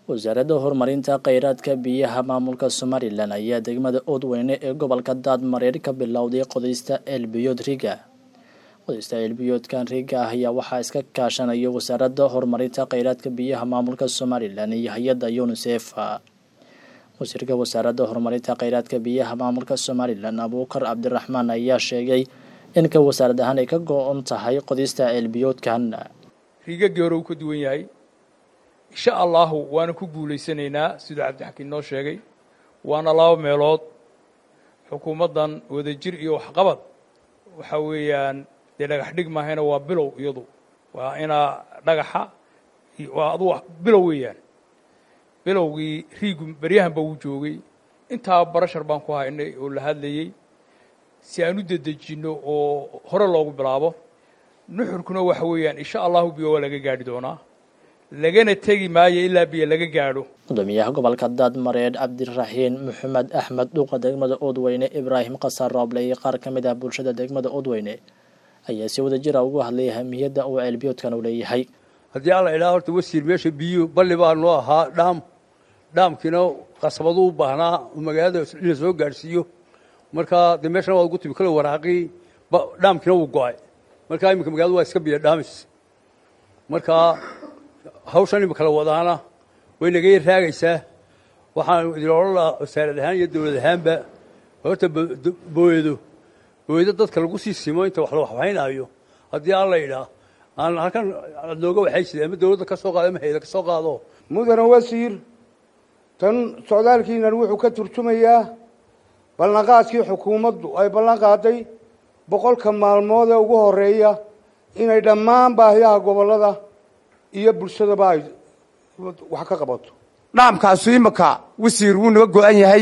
wasaaradda horumarinta kheyraadka biyaha maamulka somalilan ayaa degmada oodweyne ee gobolka daadmareer ka bilowday qodista eelbiyood riga qodista eelbiyoodkan riga ah ayaa waxaa iska kaashanaya wasaaradda horumarinta kheyraadka biyaha maamulka somalilan iyo hay-adda unisef wasiirka wasaaradda horumarinta kheyraadka biyaha maamulka somalilan abuukar cabdiraxmaan ayaa sheegay in ka wasaarad ahaan ay ka go-on tahay qodista eelbiyoodkan riigagii hore uu ka duwan yahay insha allahu waana ku guulaysanaynaa siduu cabdixakiin noo sheegay waana laba meelood xukuumaddan wadajir iyo waxqabad waxa weeyaan dee dhagax dhig maahayna waa bilow iyadu waa inaa dhagaxa waa adu bilow weeyaan bilowgii riigu beryahanba wuu joogay intaa barashar baan ku haynay oo la hadlayey si aan u dedejinno oo hore loogu bilaabo nuxurkuna waxa weeyaan insha allahu biyo waa laga gaadhi doonaa lagana tegi maayo ilaa biyo laga gaadho gudoomiyaha gobolka daadmareed cabdiraxiin maxamed axmed dhuuqa degmada oodweyne ibraahim khasar rooble iyo qaar ka mid ah bulshada degmada oodweyne ayaa si wada jira ugu hadlay ahmiyadda uu ceelbiyoodkan u leeyahay haddii alla idhaha horta wasiir meesha biyo balli baa noo ahaa dhaam dhaamkiina qasabadu u baahnaa oo magaalada in la soo gaadhsiiyo markaa dee meeshana waa ugu timi kale waraaqii dhaamkiina wuu go-ay markaa iminka magalada waa iska biyo dhaamis markaa hawshan imika la wadaana way naga yar raagaysaa waxaan idin odhan lahaa wasaarad ahaan iyo dawlad ahaanba horta booyado booyado dadka lagu sii simo inta wax la waxbaynaayo haddii alla idhaa aan halkan looga waxaysida ama dawladda ka soo qaado ama hayda ka soo qaado mudane wasiir tan socdaalkiinan wuxuu ka turjumayaa ballanqaadkii xukuumaddu ay ballan qaaday boqolka maalmood ee ugu horeeya inay dhammaan baahiyaha gobollada iyo bulshadaba ay wax ka qabato dhaamkaasu imika wasiir wuu naga go-an yahay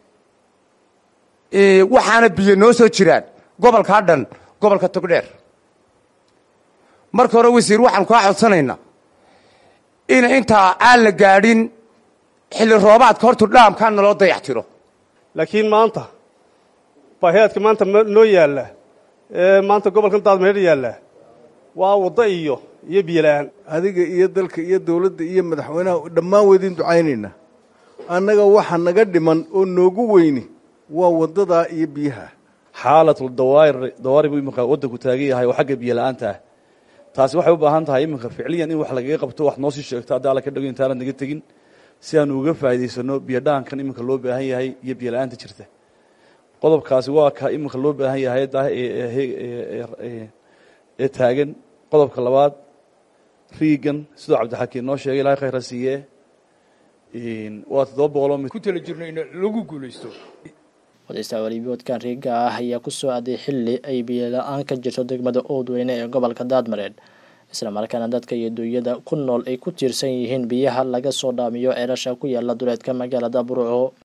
waxaana biyo noo soo jiraan gobolkaa dhan gobolka togdheer marka hore wasiir waxaanu kaa codsanaynaa in intaa aan la gaadhin xilli roobaadka hortu dhaamkaa naloo dayax tiro laakiin maanta baahiyaadka maanta noo yaalla ee maanta gobolkan daadmeer yaalla waa waddo iyo iyo biyola-aan adiga iyo dalka iyo dawladda iyo madaxweynaha dhammaan weydiin ducaynaynaa annaga waxa naga dhiman oo noogu weyni waa waddadaa iyo biyaha xaalatul dawaar dawaari buu iminka waddanku taagan yahay oo xagga biyo la-aanta ah taasi waxay u baahan tahay iminka ficliyan in wax lagaga qabto wax noo sii sheegto haddii alla ka dhago intaanad naga tegin si aanu uga faa'idaysano biyo dhaankan iminka loo baahan yahay iyo biyo la-aanta jirta qodobkaasi waa ka iminka loo baahan yahay ee taagan qodobka labaad riigan sidoo cabdixakiin noo sheegay ilahay khayra siiye waa toddoba boqoloo ku tala jirno in lagu guulaysto qodista walibiyoodkan riiga ah ayaa ku soo aaday xilli ay biyo la-aan ka jirto degmada oodweyne ee gobolka daadmareed isla markaana dadka iyo duunyada ku nool ay ku tiirsan yihiin biyaha laga soo dhaamiyo ceelasha ku yaala duleedka magaalada burco